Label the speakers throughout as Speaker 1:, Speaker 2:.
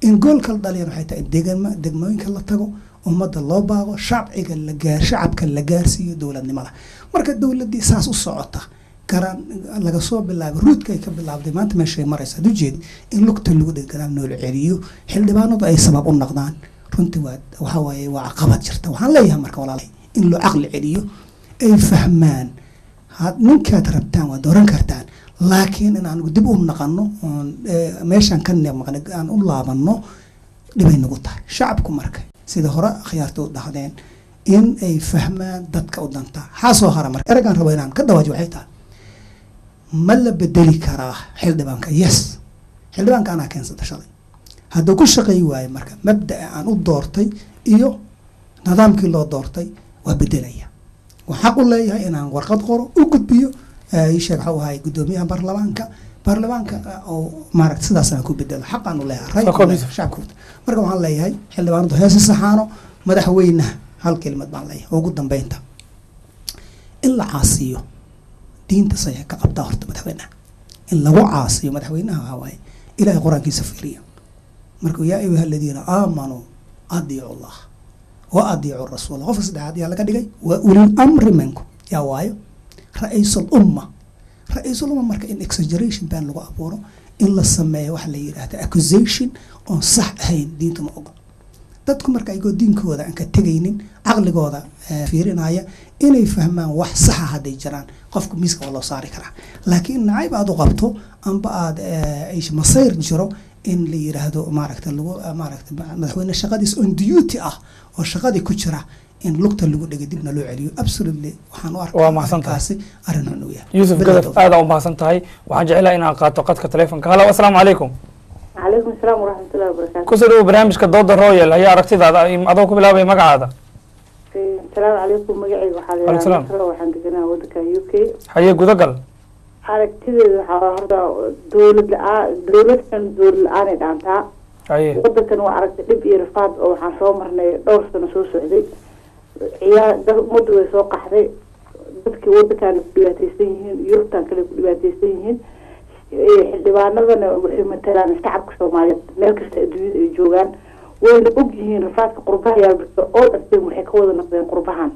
Speaker 1: in goolka la dhaliyan waxay tahay in degma degmooyinka la tago ummadda loo baaqo shacbiga la gaar shacabka la gaarsiiyo dowladnimada marka dowladdii saas u socota garaan laga soo bilaabay ruudka ay ka bilaabday maanta meeshay maraysa ad ujeed in lugta lagu dhig gadaal noola celiyo xildhibaanadu ay sabab u noqdaan runtii waa waxa waaye waa caqabad jirta waxaan leeyahay marka walaalahay in loo caqli celiyo ay fahmaan had ninkaad rabtaan waa dooran kartaan laakiin in aan dib u naqano oon meeshaan ka neemaqna aan u laabano dhibay nagu tahay shacabku marka sida hore akhyaarta u dhahdeen in ay fahmaan dadka u danta maxaa soo hara marka eragaan rabo inaan ka dawaaji waxay tahay ma la bedeli karaa xildhibaanka yes xildhibaanka anaa keensata shalay hadduu ku shaqeey waayo marka mabdaa aan u doortay iyo nidaamkii loo doortay waa bedelaya waan xaq u leeyahay inaan warqad qoro u gudbiyo isheeg waxau ahay guddoomiyaha baarlamaanka baarlamaanka oo maaragta sidaas aan ku bedelo xaqaan u leeyahay shacabka marka waxaan leeyahay xildhibaanadu heesi saxaano madaxweynaha hal kelimad baan leeyahay oo ugu dambeynta in la caasiyo diinta say ka qabtaa horta madaxweynaha in lagu caasiyo madaxweynaha waxaa waaye ilahay qur-aankiisa fiiriya marka yaa ayuha aladiina aamanuu adiicu allah wa adiicu rasuula qofka saddexaad yaa laga dhigay waa ulil amri minkum yaa waayo ra-iisul umma ra-iisul umma marka in exaggeration baan lagu abuuro in la sameeyo waxa la yidhaahda accusation oon sax ahayn diinta ma ogo dadku marka ayagoo diinkooda aan ka tegaynin caqligooda fiirinaya inay fahmaan wax saxa hadday jiraan qofka miiska waa loo saari karaa laakiin nacayb aad u qabto amba aad masayr jiro in la yiraahdo maaragta lagu maaragta madaxweyne shaqadiis on duty ah oo shaqadii ku jira in lugta lagu dhegay dibna loo celiyo absolutely waxaan u
Speaker 2: Waa mahadsan tahay.
Speaker 1: arkaasi arrin xun uu yahay
Speaker 2: yuusuf gadaf aada u mahadsan tahay waxaan jecelahay inaan qaato qadka telefonka halo asalaamu calaykum
Speaker 3: calaykum asalaam waraxmatullahi wabarakaatu
Speaker 2: kusoo dhawo barnaamijka dooda royal ayaa aragtidaada adoo ku bilaabaya magacaada
Speaker 3: asalaamu calaykum magacayga waxaa la
Speaker 2: Waalaikum salaam.
Speaker 3: yidhaha masalo waxaan deganaa waddanka u k
Speaker 2: haye gudagal
Speaker 3: aragtideeda waxaa horta dowlad la-aan dowladkan dowlad la-aanay dhaantaa
Speaker 2: haye
Speaker 3: waddankan waa aragtay dhib iyo rafaad oo waxaan soo marnay dhowr sano soo socday ciyaar dad ummadda way soo qaxday dadkii waddankaana ku dhibaateysan yihiin yurubtan kale ku dhibaateysan yihiin Eh, xildhibaanadana waxay matalaan shacabka soomaaliyeed meel kasta adduunyada ay joogaan wayna og yihiin rafaadka qurbaha yaabirta oo dharteen waxay ka wada noqdeen qurbahan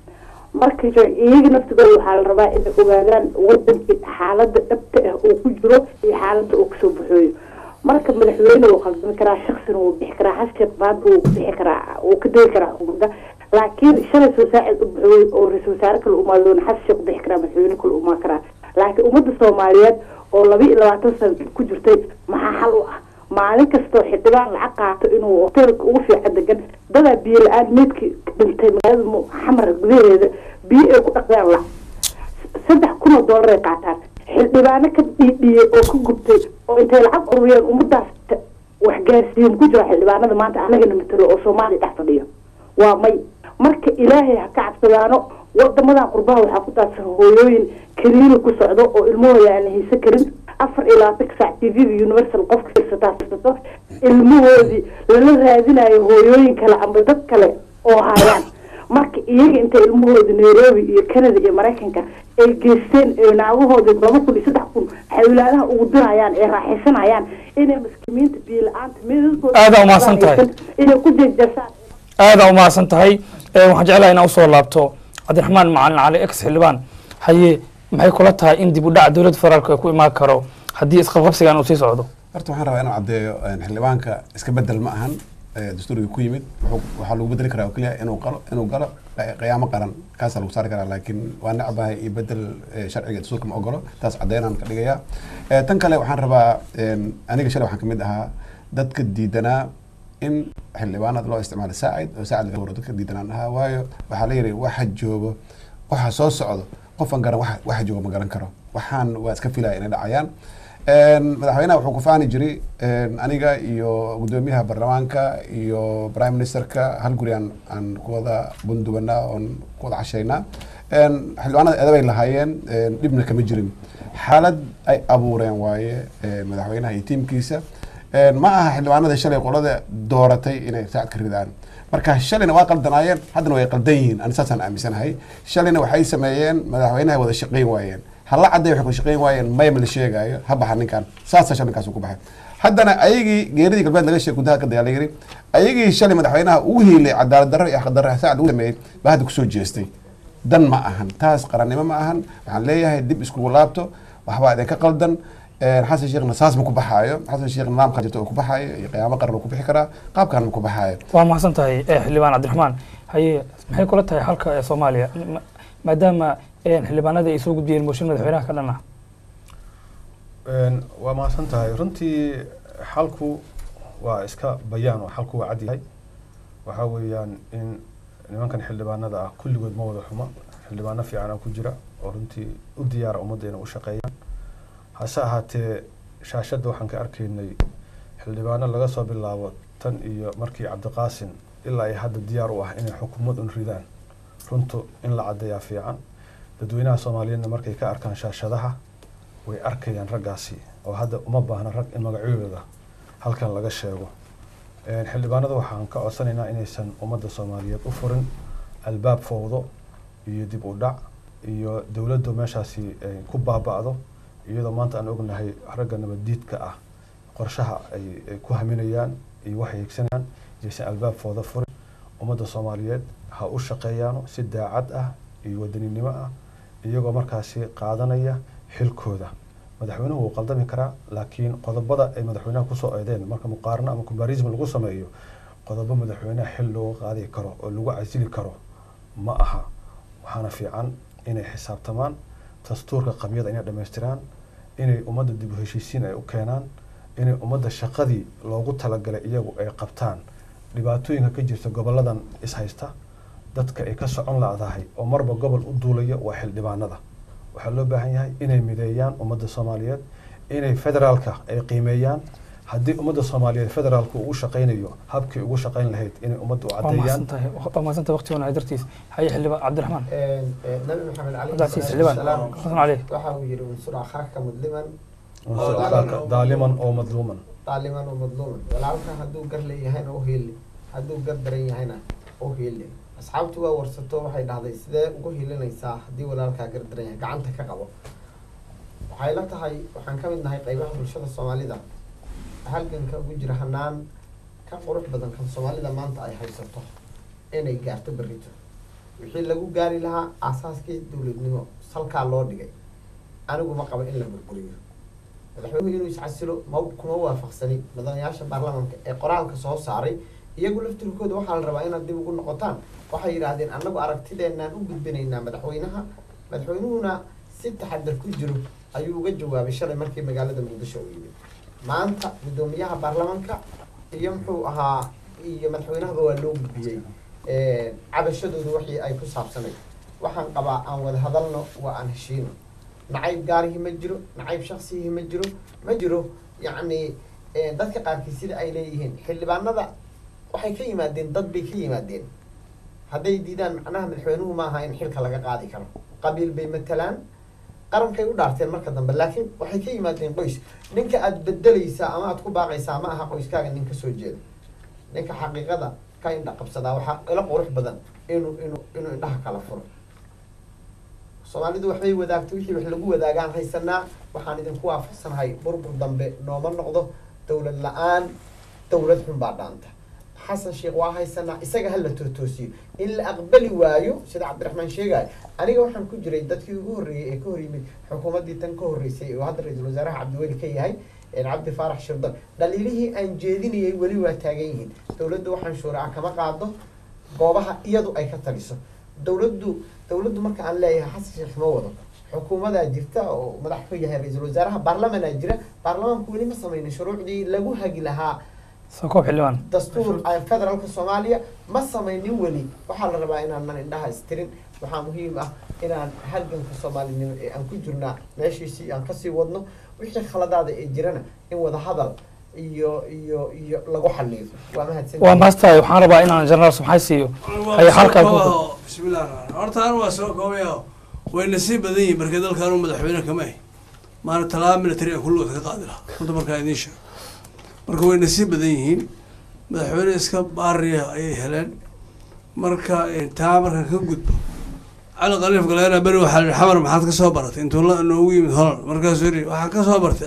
Speaker 3: marka jo- iyaga naftigooda waxaa la rabaa inay ogaadaan wadankii xaalada dhabta ah uu ku jiro iyo xaalada uu kasoo baxooyo marka madaxweyne wuu khaldami karaa shaksina wuu bixi karaa hasheek baanta wuu bixi karaa wuu ka degi karaa xukuumadda laakiin shalay soo saacid u baxooy oo ra-iisul wasaare kale umaadoona hasheek bixi karaa madaxweyne kale umaa karaa laakiin ummadda soomaaliyeed oo laba iyo labaatan sano ku jirtay maxaa xal u ah maalin kastoo xildhibaan lacag qaato inuu hoteelka ugu fiican degan dadaa biyo la-aan meydkii dhintay magaalada Mu- xamar gudaheeda biyo ay ku dhaqdaan la saddex kun oo doolar ay qaataan xildhibaano ka dhiidhiyey oo ka gubtay oo intay lacag ururiyeen ummadaas ta- wax gaarsiiyen ku jira xildhibaanada maanta anagana matalo oo soomaaliya dhex fadhiyo waa may marka ilaahay ha ka cabsadaano wadamadan qurbaha waxaa ku daadsan hooyooyin kariiri ku socdo oo ilmahooda aan haysan karin afar iyo labaatanka saac t v-da universal qofka firsataa firsato ilmahoodii lala raadinayo hooyooyin kale amba dad kale oo hayaan marka iyaga intay ilmahooda nairobi iyo canada iyo maraykanka ay geysteen ee naagahooda laba kun iyo saddex kun xawlaadaha ugu dirayaan ee raaxaysanayaan inay maskimiinta biyo la-aanta meedadkooda
Speaker 2: Aad aa umahadsan tahay.
Speaker 3: inay ku jeejeesaan
Speaker 2: aada u mahadsan tahay Eh, waxaan jecelahay inaan usoo laabto cabdiraxmaan macalin cali ex xildhibaan haye maxay kula tahay in dib u dhac dowladda federaalka ay ku imaan karo haddii isqabqabsigan uu sii socdo
Speaker 4: horta waxaan rabaa inaan caddeeyo een, xildhibaanka iska bedel ma ahan ee, dastuuriga ku yimid wuxuu- waxaa lagu bedeli karaa oo keliya inuu qalo inuu galo qi- qiyaamo qaran kaasaa lagu saari karaa laakiin waa necbahay iyo bedel ee, sharciga dastuurka ma ogolo taas caddeynaan ka dhigaya Ee, tan kale waxaan rabaa een, aniga shalay waxaan kamid ahaa dadka diidanaa in xildhibaanada loo isticmaalo saacid oo saacid laga waro dadka diidanaan ahaa waayo waxaa la yidhi waxa joogo waxa soo socdo qofan garan waxa waxa joogo ma garan karo waxaan waa iska filaya inay dhacayaan Een, madaxweynaha wuxuu ku faani jiray een, aniga iyo gudoomiyaha baarlamaanka iyo prime ministerka hal guri aan aan ku wada bundubanaa oon ku wada cashaynaa Een, xildhibaanada edabay lahaayeen een, dhibna kama jirin xaalad ay abuureen waaye ee, madaxweynaha iyo tiimkiisa Een, ma aha xildhibaanada shalay qolada dooratay inay saacad ka ridaan marka shalayna waa qaldanaayeen haddana way qaldan yihiin ani saasaan aaminsanahay shalayna waxay sameeyeen madaxweynaha wada shaqayn waayeen hala cadday waxay ku shaqayn waayeen mayma la sheegaayo ha baxa ninkan saasa shalinkaas ku baxay haddana ayagii geeridii galbeed laga sheegay gudaha ka dagaal yiri ayagii shalay madaxweynaha ugu hiilay cadaalad darro iyo xaq darro saacad ugu sameeyey baa hadda kusoo jeestay dan ma ahan taas qarannimo ma ahan waxaan leeyahay dib iskugu laabto waxbaa idinka qaldan xasan sheekhna saas ma ku baxaayo xasan sheekh nidaamka jirta oo ku baxaayo iyo qiyaamo qaran oo ku bixi karaa qaabkan ma ku baxaayo
Speaker 2: waa mahadsan tahay eh, xildhibaan cabdiraxmaan haye maxay kula tahay halka ee soomaaliya Ma- maadaama eh, xildhibaanadii ay soo gudbiyeen mooshin madaxweynaha ka dhan ah
Speaker 5: Een, waa mahadsan tahay runtii xalku waa iska bayaan oo xalku waa cad yahay waxaa weeyaan in nimankan xildhibaanada ah kulligood ma wada xuma xildhibaano fiicana ku jira oo runtii u diyaara ummadda inay u shaqeeyaan hase ahaatee shaashadda waxaan ka arkaynay xildhibaano laga soo bilaabo tan iyo markii cabdiqaasin ilaa ay hadda diyaar u ah inay xukuumad un ridaan runtu in la caddeeyaa fiican dadweynaha soomaaliyeedna markay ka arkaan shaashadaha way arkayaan raggaasi oo hadda uma baahna rag in magacyadooda halkan laga sheego Een, xildhibaanada waxaan ka codsanaynaa inaysan ummadda soomaaliyeed u furin albaab fowdo iyo dib u dhac iyo dowladdu meeshaasi ay ku baaba'do iyadoo maanta aan ognahay ragga nabaddiidka ah qorshaha ay ay ku haminayaan iyo waxay higsanayaan inaysan albaab fowdo furin ummadda soomaaliyeed ha u shaqeeyaano si daacad ah iyo wadaninimo ah iyagoo markaasi qaadanaya xilkooda madaxweynuhu wuu qaldami karaa laakiin qodobada ay madaxweynaha kusoo eedeen marka muqaarano ama combarism lagu sameeyo qodobo madaxweynaha xil looga qaadi karo oo lagu casili karo ma aha waxaana fiican inay xisaabtamaan dastuurka qabyada inay dhammaystiraan inay ummadda dib u heshiisiin ay u keenaan inay ummadda shaqadii loogu talagalay iyagu ay qabtaan dhibaatooyinka ka jirta goboladan ishaysta dadka ay ka socon la'dahay oo marba gobol u duulaya waa xildhibaanada waxaa loo baahan yahay inay mideeyaan ummadda soomaaliyeed inay federaalka ay qiimeeyaan haddii ummadda soomaaliyeed federaalka uu u shaqaynayo habkii ugu shaqayn lahayd inay ummadda u
Speaker 2: waa
Speaker 5: caddeeyaan
Speaker 2: mahadsan tahay waa mahadsan tahay waqti wanaag dartiis haye xildhibaan cabdiraxmaan
Speaker 6: nabi maxamed
Speaker 2: cabdi casiis xildhibaan xasan cali
Speaker 6: waxa uu yidhi unsur akhaaka mudliman
Speaker 5: unsur akhaaka daaliman oo madluuman
Speaker 6: daaliman oo madluuman walaalka hadduu gar leeyahayna u hiili hadduu gar daran yahayna u hiili asxaabtu waa warsato waxay dhahday sidee ugu hiilinaysaa haddii walaalkaa gar daran yahay gacanta ka qabo waxay la tahay waxaan ka mid nahay qaybaha bulshada soomaalida halganka ugu jira hanaan ka qurux badan kan soomaalida maanta ay haysato inay gaarto berrito wixii lagu gaari lahaa aasaaskii dowladnimo salkaa loo dhigay anigu ma qabo in la burburiyo madaxweynuhu inuu iscasilo ma kuma waafaqsani mudanayaasha baarlamaanka ee qoraalka soo saaray iyagu laftirkooda waxaa la rabaa inaad dib ugu noqotaan waxay yidhaahdeen annagu aragtideenaan u gudbinaynaa madaxweynaha madaxweynuhuna si taxadar ku jiro ayuu uga jawaabay shalay markii magaalada muqdisho u yimid maanta guddoomiyaha baarlamaanka iyo muxuu ahaa iyo madaxweynahaba waa loo gudbiyey cabashadooda wixii ay ku saabsanay waxaan qabaa aan wada hadalno waa aan heshiino nacayb gaarihii ma jiro nacayb shaksiyihii ma jiro ma jiro yacni dadka qaarkii sida ay leeyihiin xildhibaanada waxay ka yimaadeen dad bay ka yimaadeen hadday diidaan macnaha madaxweynuhu maaha in xilka laga qaadi karo qabiil bay matalaan qarankay u dhaarteen marka dambe laakiin waxay ka yimaadeen qoys ninka aada bedelaysaa ama aada ku baaqaysaa ma aha qoyskaaga nin kasoo jeeda ninka xaqiiqada ka indha qabsadaa waxaa ila qurux badan inuu inuu inuu indhaha kala furo soomaalidu waxbay wadaagto wixii wax lagu wadaagaan haysanaa waxaan idinku waafaqsanahay burbur dambe nooma noqdo dowlad la-aan dowlad xun baa dhaanta xasan sheekh waa haysanaa isaga hala tootoosiyo in la aqbali waayo sida cabdiraxmaan sheegaayo aniga waxaan ku jiray dadkii ugu horreeyey ee ka hor yimid xukuumaddii tan ka horreysay oo hadda ra-iisul wasaaraha cabdiweli ka yahay cabdi faarax shirdan dhaliilihii aan jeedinayay weli waa taagan yihiin dowladdu waxaan shuuraca kama qaado goobaha iyadu ay ka taliso dowladdu dowladdu marka aan leeyahay xasan sheekh ma wado xukuumadaa jirta oo madax ka yahay ra-iisul wasaaraha baarlamanaa jira baarlamaanku weli ma sameynin shuruucdii lagu hagi lahaa
Speaker 2: soo koob xildhibaan
Speaker 6: dastuur federaalka soomaaliya ma samaynin weli waxaa la rabaa inaanan indhaha istirin waxaa muhiim ah inaan halganka soomaalinimo ee aan ku jirnaa meeshiisii aan kasii wadno wixii khaladaada ee jirana in wada hadal iyo iyo iyo lagu xaliyo waa mahadsan
Speaker 2: waa mahadstahay waxaan rabaa inaan jenaraal subxay siiyo haye halkaa ku
Speaker 7: bismillahi raxmaan horta anu waa soo koobayo way nasiib badan yihiin markii dalkaanu madaxweyne kama ahy maana talaaba military aan kulligood ka qaadi lahaa runta markaa idiin sheego marka way nasiib badan yihiin madaxweyne iska baariya ayay heleen marka taa markaan ka gudbo cali khaliif galeena beri waxaa lihi xamar maxaad ka soo baratay intuu la noogu yimid holland markaasuu yidhi waxaan ka soo bartay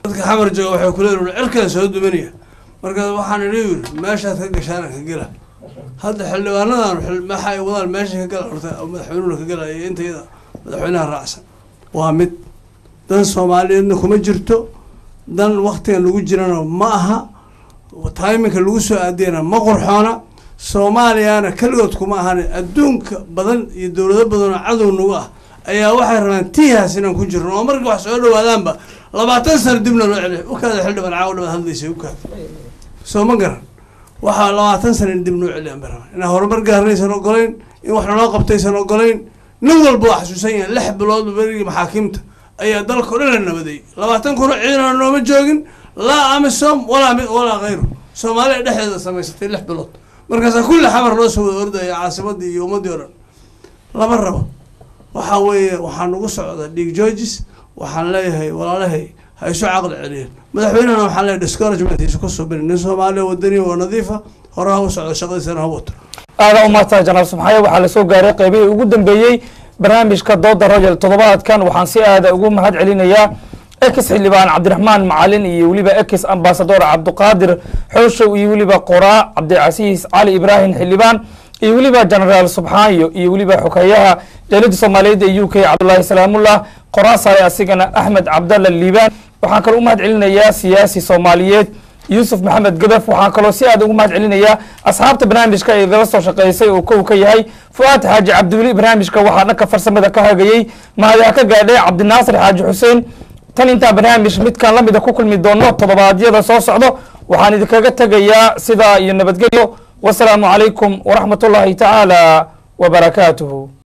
Speaker 7: dadka xamar jooga waxay kuleeyihin cirkaan soo dumanaya marka waxaan idhi yiri meeshaad ka gashaan ka gela hadda xildhibaanadan xil- waxa ay wadaan meesha ka gala horta oo madaxweynuhuna ka galaya iyo intayada madaxweynaha raacsan waa mid dan soomaaliyeedna kuma jirto dan waktigan lagu jirana ma aha taiminka lagu soo aadiyana ma qurxoona soomaaliyana keligood kuma ahan adduunka badan iyo dowlado badan oo cadow nagu ah ayaa waxay rabaan tiihaas inaan ku jirno oo markii wax soo dhawaadaanba labaatan sano dibna loo celiyo ukaada xildhibaan caawa dhawaad hadlaysa ukaada soo ma garan waxaa labaatan sana in dib noo celiyaan bay rabaan inaan horumar gaarnaysan ogolayn in wax naloo qabtaysan ogolayn nin walba waa xasuusan yahay lix bilood berigii maxaakiimta ayaa dalka o dhan la nabaday labaatan kuna ciidana nooma joogin laa amisom walaa mid walaa khayru soomaaliya dhexdeeda samaysatay lix bilood markaasaa kulli xamar loo soo wada ordaya caasimadii iyo ummaddii o dhan lama rabo waxaa weeye waxaa nagu socda dhiig georges waxaan leeyahay walaalahay ha isu caqli celiyeen madaxweynehana waxaan leeyahay discouragement isu ka subin nin soomaaliya wadani oo nadiifa hore ha u socdo shaqadiisana ha wato
Speaker 2: aadaa umahadsan janaal subxaaye waxaa lasoo gaaray qeybihii ugu dambeeyey barnaamijka dooda royal toddobaadkan waxaan si aada ugu mahad celinayaa ex xildhibaan cabdiraxmaan macalin iyo weliba ex ambasador cabdiqaadir xooshow iyo weliba qoraa cabdicasiis cali ibraahim xildhibaan iyo weliba genaraal subxaayo iyo weliba xogeeyaha dowladda soomaaliyeed ee u k cabdulaahi salaamullah qoraa sare asigana axmed cabdalla liibaan waxaan kaloo u mahad celinayaa siyaasi soomaaliyeed yuusuf maxamed gadaf waxaan kaloo si aad ugu mahad celinayaa asxaabta barnaamijka ee igala soo shaqeysay oo kow ka yahay fu'aad xaaji cabdiweli barnaamijka waxaa dhanka farsamada ka hagayey mahadaha ka gaadhay cabdinaasir xaaji xuseen tan intaa barnaamij midkaan lamida ku kulmi doono toddobaadyada soo socdo waxaan idinkaga tegayaa sidaa iyo nabadgelyo wasalaamu calaykum waraxmat ullaahi tacaala wabarakaatuhu